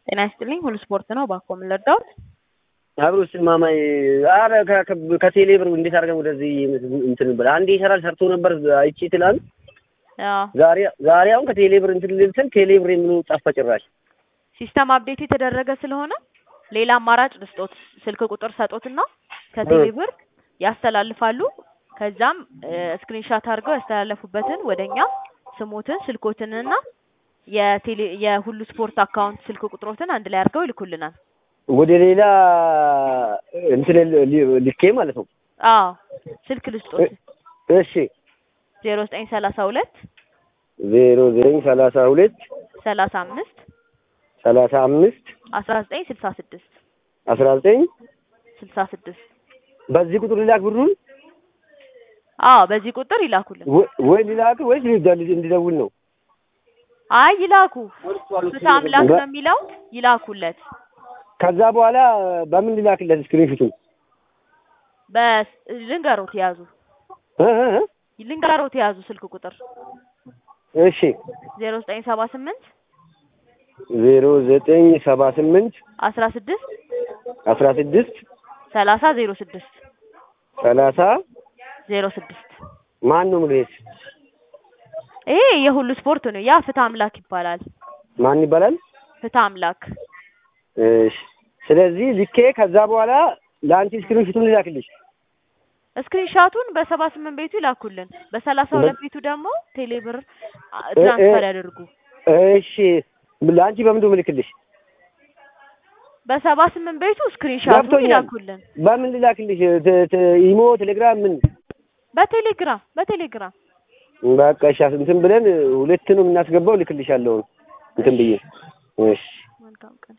ጤና ይስጥልኝ ሁሉ ስፖርት ነው። እባክዎ ምን ልርዳዎት? አብሮ ስማማኝ አረ ከቴሌ ብር እንዴት አድርገን ወደዚህ እንትን ብለ አንዴ ይሰራል ሰርቶ ነበር አይቼ ትላንት። አዎ ዛሬ ዛሬ አሁን ከቴሌ ብር እንትን ልል ስል ቴሌ ብር የሚሉ ጠፋ ጭራሽ። ሲስተም አፕዴት የተደረገ ስለሆነ ሌላ አማራጭ ልስጦት። ስልክ ቁጥር ሰጦትና ከቴሌ ብር ያስተላልፋሉ። ከዛም ስክሪንሻት አድርገው ያስተላለፉበትን ወደኛ ስሞትን ስልኮትንና የቴሌ የሁሉ ስፖርት አካውንት ስልክ ቁጥሮትን አንድ ላይ አድርገው ይልኩልናል። ወደ ሌላ እንትን ልኬ ማለት ነው። አዎ ስልክ ልስጦት እሺ ዜሮ ዘጠኝ ሰላሳ ሁለት ዜሮ ዘጠኝ ሰላሳ ሁለት ሰላሳ አምስት ሰላሳ አምስት አስራ ዘጠኝ ስልሳ ስድስት አስራ ዘጠኝ ስልሳ ስድስት በዚህ ቁጥር ሊላክ ብሩን አዎ በዚህ ቁጥር ይላኩልን። ወይ ሊላክ ወይስ እንዲደውል ነው? አይ ይላኩ። ፍትሐ አምላክ ነው የሚለው ይላኩለት። ከዛ በኋላ በምን ሊላክለት ስክሪንሹቱን በልንገሮት ያዙ እ እ እ ልንገሮት የያዙ ስልክ ቁጥር እሺ ዜሮ ዘጠኝ ሰባ ስምንት ዜሮ ዘጠኝ ሰባ ስምንት አስራ ስድስት አስራ ስድስት ሰላሳ ዜሮ ስድስት ሰላሳ ዜሮ ስድስት ማን ነው ሙሉዬስ? ይሄ የሁሉ ስፖርት ነው። ያ ፍትሐ አምላክ ይባላል። ማን ይባላል? ፍትሐ አምላክ እሺ ስለዚህ ልኬ ከዛ በኋላ ለአንቺ ስክሪንሹቱን ልላክልሽ። ስክሪንሻቱን በሰባ ስምንት ቤቱ ይላኩልን። በሰላሳ ሁለት ቤቱ ደግሞ ቴሌብር ትራንስፈር ያደርጉ። እሺ ለአንቺ በምንድን ነው ምልክልሽ? በሰባ ስምንት ቤቱ ስክሪንሻቱን ገብቶኛል። ይላኩልን። በምን ልላክልሽ? ተ- ተ- ኢሞ፣ ቴሌግራም ምን? በቴሌግራም በቴሌግራም በቃ እሺ እንትን ብለን ሁለት ነው የምናስገባው። ልክልሻለሁ እንትን ብዬ እሺ መልካም ቀን